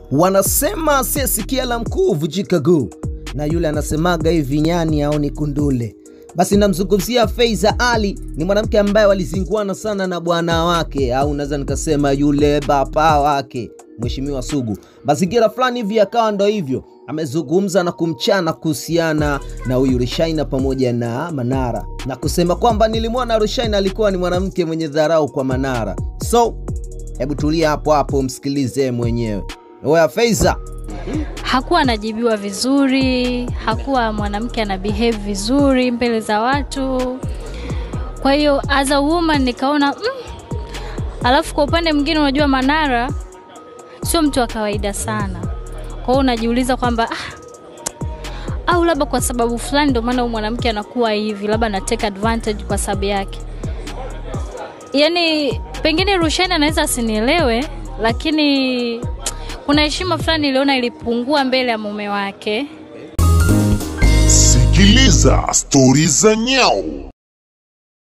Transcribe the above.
Wanasema asiyesikia la mkuu vujika guu, na yule anasemaga hivi nyani aoni kundule. Basi namzungumzia Faiza Ali, ni mwanamke ambaye walizinguana sana na bwana wake, au naweza nikasema yule baba wake Mheshimiwa Sugu. Mazingira fulani hivi akawa ndo hivyo, amezungumza na kumchana kuhusiana na huyu Rushaina pamoja na Manara na kusema kwamba nilimwona Rushaina alikuwa ni mwanamke mwenye dharau kwa Manara. So hebu tulia hapo hapo, msikilize mwenyewe. Oya Faiza, hakuwa anajibiwa vizuri, hakuwa mwanamke ana behave vizuri mbele za watu. Kwa hiyo as a woman nikaona mm. Alafu kwa upande mwingine, unajua Manara sio mtu wa kawaida sana, kwa hiyo unajiuliza kwamba ah, au labda kwa sababu fulani ndio maana huyu mwanamke anakuwa hivi, labda na take advantage kwa sababu yake. Yani pengine Rushaina anaweza asinielewe, lakini kuna heshima fulani iliona ilipungua mbele ya mume wake. Sikiliza stori za nyau.